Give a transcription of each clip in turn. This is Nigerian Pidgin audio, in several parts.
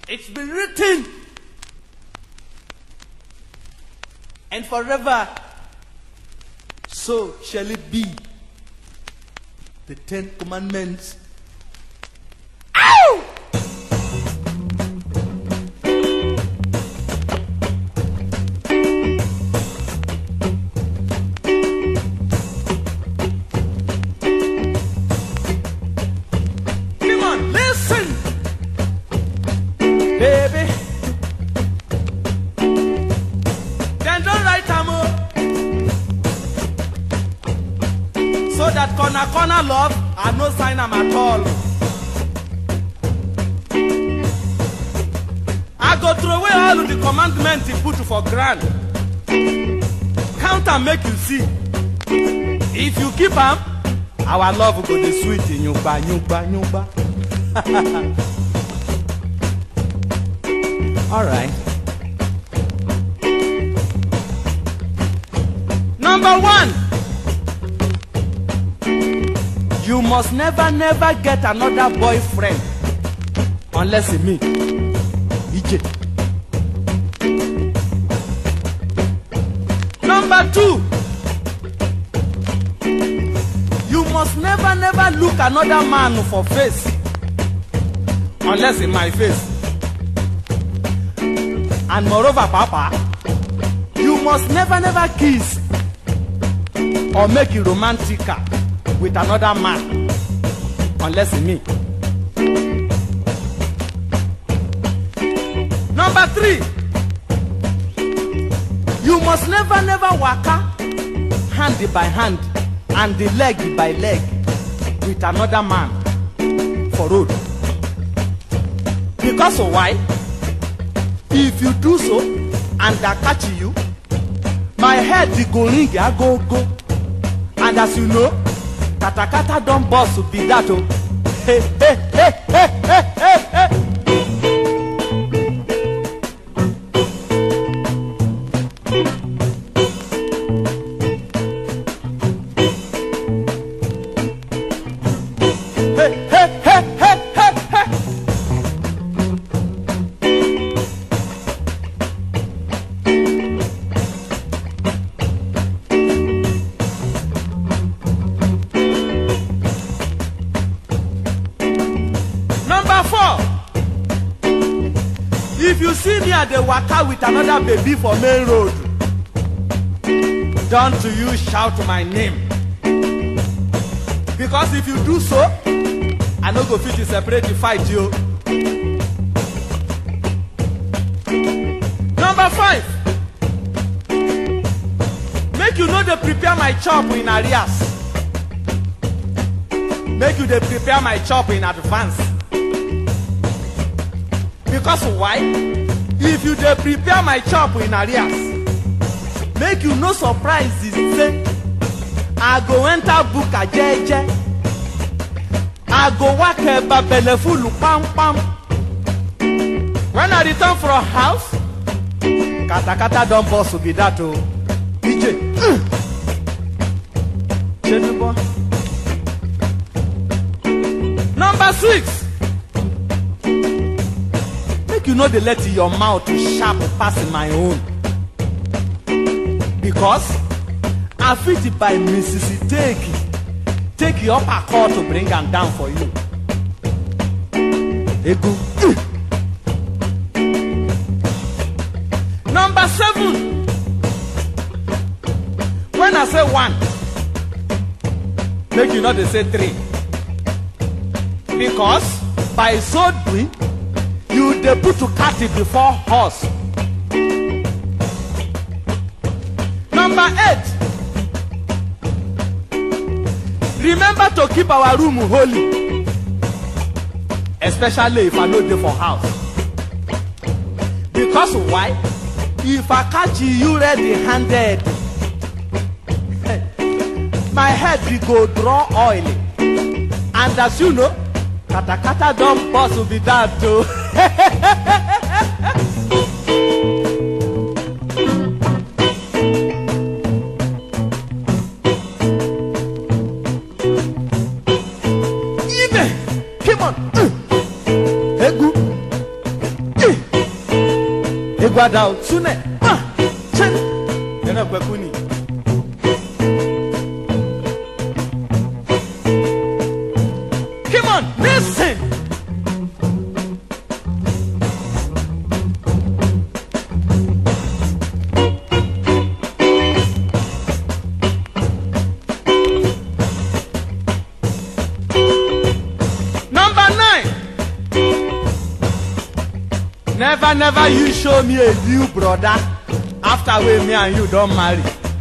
It's been written. And forever, so shall it be. The Ten Commandments. Ow! Come on, listen, baby. Then don't write am o. So that corner corner love, I no sign am at all. I go throw away all of the commandments he put for ground. Count am make you see. If you keep am, our love go dey sweet yungba yungba yungba. All right. Number one, you must never, never get another boyfriend unless it's me. EJ. Number two, you must never, never look another man for face unless in my face. And moreover, Papa, you must never, never kiss or make you romantica with another man unless in me. Number three, you must never, never waka hand by hand and the leg by leg with another man for road. Because of why? If you do so and I catch you, my head dey go ring agogo and as you know katakata don burst be that o. Hey, hey, hey, hey, hey, hey, hey. Hey, hey, hey, hey, hey, hey. Number four, if you see me at the waka with another baby for main road, don't you shout my name. Because if you do so, I no go fit to separate the fight you. Number five, make you no dey prepare my chop in arrears. Make you dey prepare my chop in advance. Because why? If you dey prepare my chop in arrears, make you no surprise say I go enter buka jeje. I go work eba belle full pam pam. When I return from house, katakata don burst be that o. DJ. Shey boy. Number six. Make you no dey let your mouth sharp pass my own. Because I fit by Mrs. Take take your upper core to bring am down for you. Egu. Number seven. When I say one, make you no dey say three. Because by so doing, you dey put to cat before horse. Number eight. Remember to keep our room holy. Especially if I no dey for house. Because why? If I catch you ready handed, my head be go draw oil. And as you know, katakata don burst be that o. Ibe, come on. Egu. gwada otune ah chen yana kwekuni come on listen number nine never never you show me a new brother after wey me and you don marry.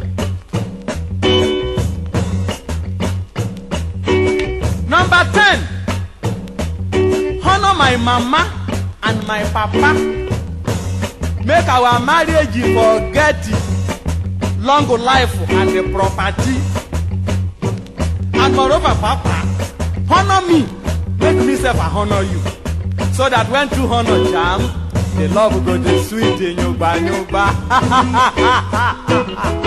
number ten honour my mama and my papa make our marriage for get long life and the property and moreover papa honour me make me sef i honour you so that when two honour jam the love go dey sweet in yogba yogba.